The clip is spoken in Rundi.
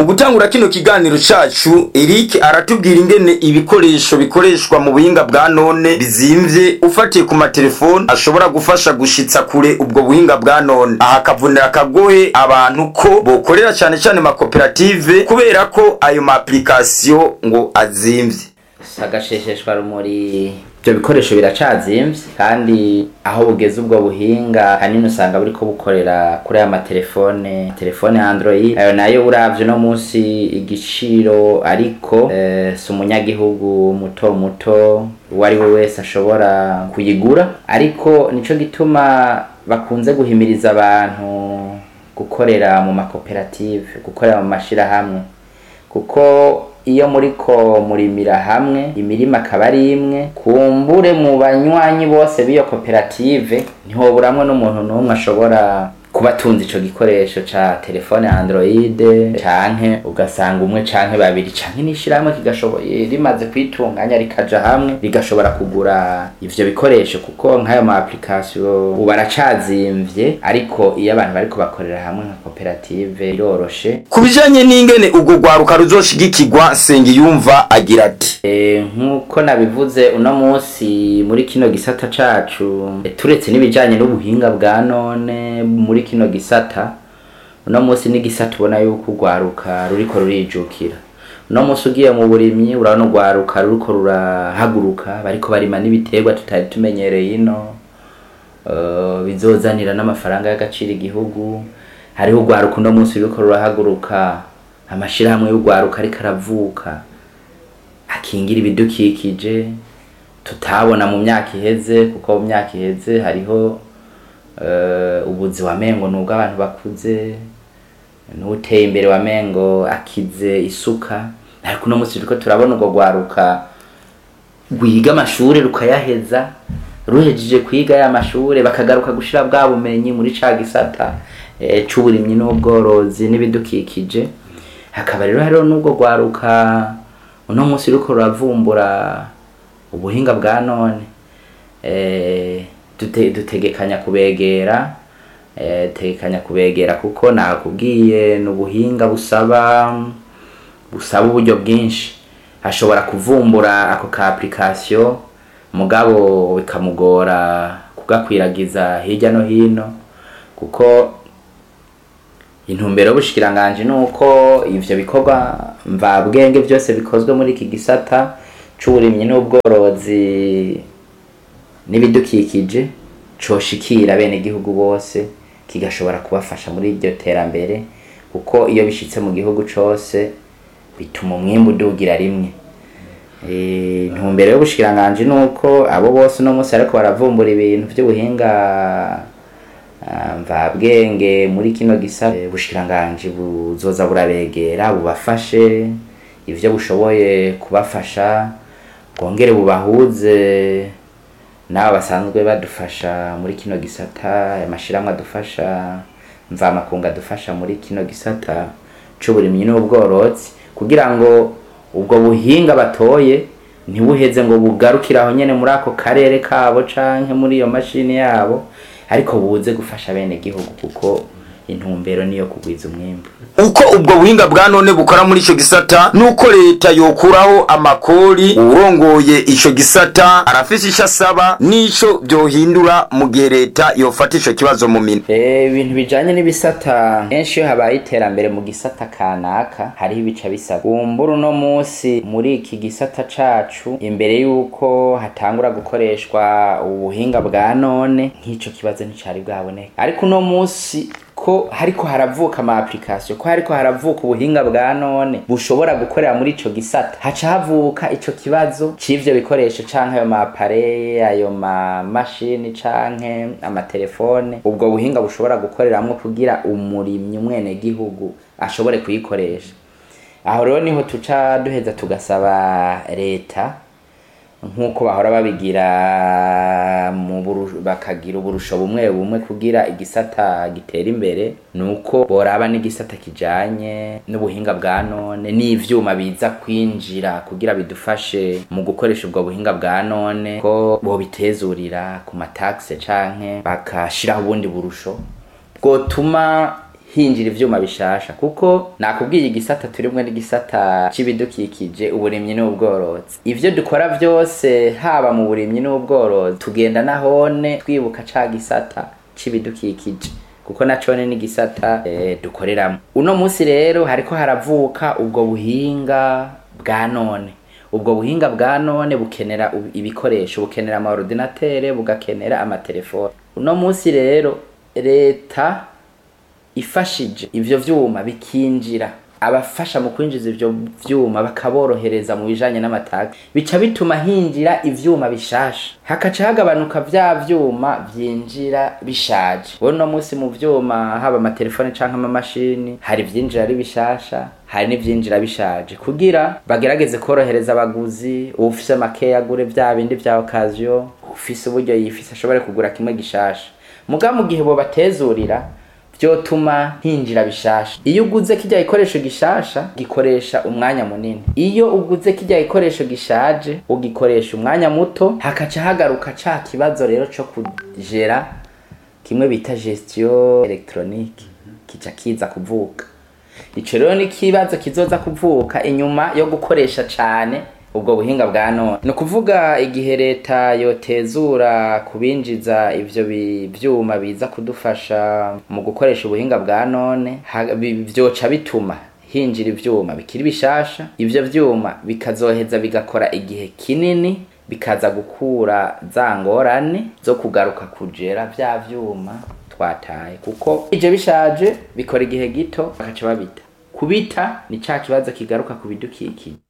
gutangura kino kiganiro cacu Eric aratubwira ingene ibikoresho bikoreshwa mu buhinga bwa none bizimvye ufatiye ku matelefone ashobora gufasha gushitsa kure ubwo buhinga bwa none aha akavunira akagohe abantu ko bokorera cane cane makoperative kubera ko ayo ma application ngo azimvye sagashesheshwa rumuri ibyo bikoresho biracazimvye kandi aho bugeze ubwo buhinga hanini usanga buriko bukorera kuri aya matelefone telefone ya android ayo nayo uravye no munsi igiciro ariko eh, si umunyagihugu muto muto uwo ari we wese ashobora kuyigura ariko nico gituma bakunze guhimiriza abantu gukorera mu makoperative gukorera mu mashirahamwe kuko iyo muriko murimira hamwe imirima akaba ari imwe kumbure mu banywanyi bose b'iyo koperative ntihoburamwe n'umuntu n'umwe ashobora kuba atunze ico gikoresho ca telefone android canke ugasanga umwe canke babiri canke n'ishirahamwe kigashoboye rimaze kwitunganya rikaja hamwe rigashobora kugura ivyo bikoresho kuko nk'ayo ma application ubu aracazimvye ariko iyo abantu bariko bakorera hamwe nka koperative biroroshe ku bijanye n'ingene ubwo rwaruka ruzoshigikirwa Sengiyumva agira ati Eh, nk'uko nabivuze uno munsi muri kino gisata cacu eh, turetse n'ibijanye n'ubuhinga bwa none muri kino gisata uno munsi n'igisata ubona yuko urwaruka ruriko rurijukira uno munsi ugiye mu burimyi urabona urwaruka ruriko rurahaguruka bariko barima n'ibiterwa tutari tumenyereye ino eh, bizozanira n'amafaranga y'agaciro igihugu hariho urwaruka uno munsi ruriko rurahaguruka amashirahamwe y'urwaruka ariko aravuka akingira ibidukikije tutabona mu myaka iheze kuko mu myaka iheze hariho eh, ubuzi wa mengo nubwo abantu bakuze n'uteye imbere wa mengo akize isuka ariko uno munsi turiko turabona urwo rwaruka rwiga amashure rukayaheza ruhejeje kwiga ya mashure bakagaruka gushira bwa bumenyi muri ca gisata eh, c'uburimyi n'ubworozi n'ibidukikije hakaba rero hariho n'ubwo rwaruka uno munsi ruriko ruravumbura ubuhinga bwa none eh, dute, dutegekanya kubegera eh, tegekanya kubegera kuko nakubwiye ni ubuhinga busaba busaba uburyo bwinshi ashobora kuvumbura ako ka application mugabo bikamugora kugakwiragiza hirya no hino kuko intumbero y'ubushikiranganje ni uko ivyo bikorwa mvabwenge byose bikozwe muri iki gisata c'uburimyi n'ubworozi n'ibidukikije coshikira bene igihugu bose kigashobora kubafasha muri iryo terambere kuko iyo bishitse mu gihugu cose bituma umwimbu udugira rimwe Eh, intumbero y'ubushikiranganje ni uko abo bose uno munsi ariko baravumbura ibintu vy'ubuhinga ah, mvabwenge muri kino gisa eh, ubushikiranganje buzoza burabegera bubafashe ivyo bushoboye kubafasha bwongere bubahuze n'abo basanzwe badufasha muri kino gisata amashirahamwe adufasha mvamakungu adufasha muri kino gisata c'uburimyi n'ubworozi kugira ngo ubwo buhinga batoye ntibuheze ngo bugarukire aho nyene muri ako karere kabo canke muri iyo mashini yabo ariko buze gufasha bene gihugu kuko intumbero niyo kugwiza umwimbu uko ubwo buhinga bwa none bukora muri ico gisata nuko leta yokuraho amakori uwurongoye ico gisata arafise ico asaba n'ico vyohindura mu gihe leta yofata ico kibazo mu minwe Eh, ibintu bijanye n'ibisata kenshi iyo habaye iterambere mu gisata kanaka hariho ibica bisaba kumbura uno munsi muri iki gisata cacu imbere y'uko hatangura gukoreshwa ubuhinga bwa none nk'ico kibazo nticari bwaboneka ariko uno munsi ko hariko haravuka ama application ko hariko haravuka ubuhinga bwa none bushobora gukorera muri ico gisata haca havuka ico kibazo c'ivyo bikoresho canke ayo ma appareil ayo ma mashini canke amatelefone ubwo buhinga bushobora gukoreramwo kugira umurimyi umwene gihugu ashobore kuyikoresha aho rero niho tuca duheza tugasaba leta nk'uko bahora babigira mu buru- bakagira uburusho bumwe bumwe kugira igisata gitera imbere nuko boraba n'igisata kijanye n'ubuhinga bwa none n'ivyuma biza kwinjira kugira bidufashe mu gukoresha ubwo buhinga bwa none ko bobitezurira ku mataxe canke bakashiraho ubundi burusho bwotuma hinjira ivyuma bishasha kuko nakubwiye igisata turimwe n'igisata c'ibidukikije uburimyi n'ubworozi ivyo dukora vyose haba mu burimyi n'ubworozi tugenda nahone twibuka ca gisata c'ibidukikije kuko nacone n'igisata eh, dukoreramo uno musi rero hariko haravuka ubwo buhinga bwa none ubwo buhinga bwa none bukenera ub- ibikoresho bukenera amaordinatere bugakenera amatelefone uno musi rero leta ifashije ivyo vyuma bikinjira abafasha mu kwinjiza ivyo vyuma bakaborohereza mu bijanye n'amataka bica bituma hinjira ivyuma bishasha hakaca hagabanuka vya vyuma vyinjira bishaje uno musi mu vyuma haba amatelefone canke amamashini hari ivyinjira ari bishasha hari n'ivyinjira bishaje kugira bagerageze korohereza abaguzi uwufise makeya agure vya bindi vya okaziyo ufise uburyo yifise ashobore kugura kimwe gishasha muga mu gihe bobatezurira vyotuma hinjira bishasha iyo uguze kirya gikoresho gishasha gikoresha umwanya munini iyo uguze kirya gikoresho gishaje ugikoresha umwanya muto hakaca hagaruka ca kibazo rero co kujera kimwe bita gestion electronique kica kiza kuvuka ico rero ni ikibazo kizoza kuvuka inyuma yo gukoresha cane ubwo buhinga bwa none ni ukuvuga igihe leta yotezura kubinjiza ivyo bi- vyuma biza kudufasha mu gukoresha ubuhinga bwa none ha- bi- vyoca bituma hinjira ivyuma bikiri bishasha ivyo vyuma bikazoheza bigakora igihe kinini bikaza gukura za ngorane zo kugaruka kujera vya vyuma twataye kuko ije bishaje bikora igihe gito bakaca babita kubita ni ca kibazo kigaruka ku bidukikije